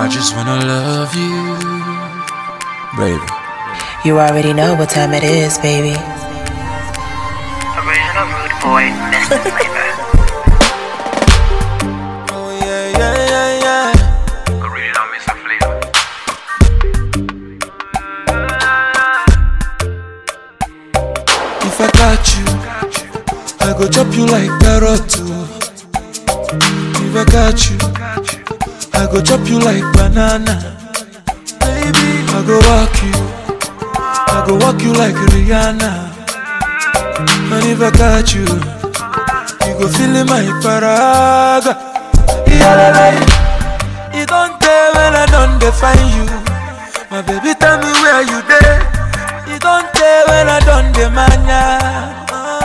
I just wanna love you, baby. You already know what time it is, baby. Original rude boy, Mr. Flavor. Oh yeah, yeah, yeah, yeah. Original Mr. Flavor. If I got you, I go chop you like carrot too. If I got you, I go chop you like banana. Baby, I go walk you, I go walk you like Rihanna. And if I got you, you go feel in my paraga. Yeah, you don't tell when I don't define you. My baby, tell me where you there. You don't tell when I don't demand ya.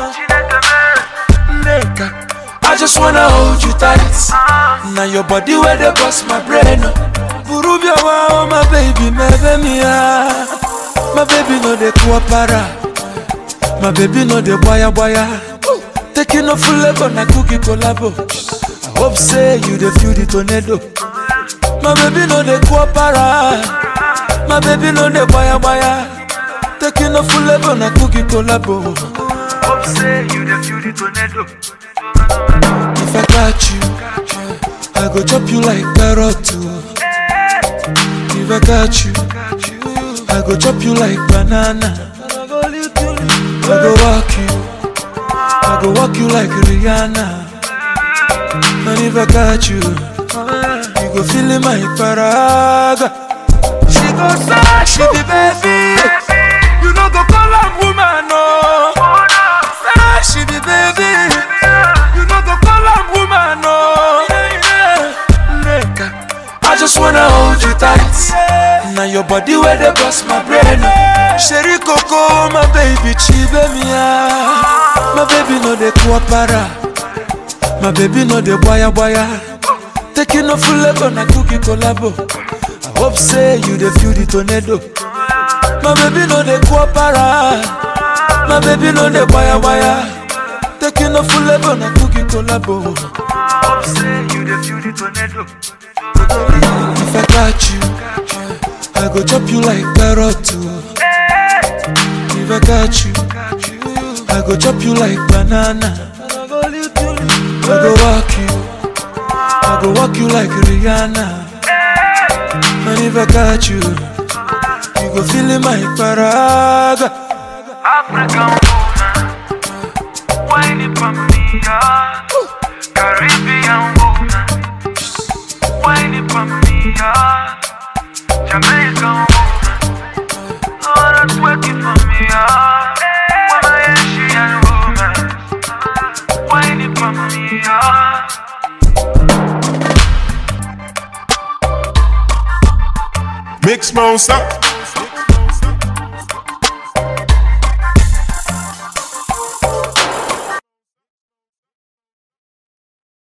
Nigga, I just wanna hold you tight. Now your body where they bust my brain. Burubia wow, my baby, my baby, my baby no de kuapara. My baby no de boya boya. Taking off full level na cookie collabo. I hope say you the feel the tornado. My baby no de kuapara. My baby no de boya boya. Taking off full level na cookie collabo. Hope say you the feel the tornado. If I got you, I go chop you like carrot too. If I got you, I go chop you like banana. I go walk you, I go walk you like Rihanna. And if I got you, you go feel in my paraga. She go say she be baby, you know go call her woman no. Say she be baby, you know go call her woman no. Nigga, I just wanna hold you tight. Now your body where they bust my brain. Sherry Coco, my baby, chibe mia. My baby no de kuapara. My baby no de boya boya. Taking off full level na cookie collabo. I hope say you the feel the tornado. My baby no de kuapara. My baby no de boya boya. Taking off full level na cookie collabo. Hope say you the feel the tornado. If I got you, I go chop you like carrot too. If I got you, I go chop you like banana. I go walk you, I go walk you like Rihanna. And if I got you, you go feel in my paraga. African woman, whining for me, yeah. Caribbean woman, whining for me, yeah. Jamaican woman, oh that's working for me, yeah. Woman, Asian woman, whining for me, yeah. Mix monster.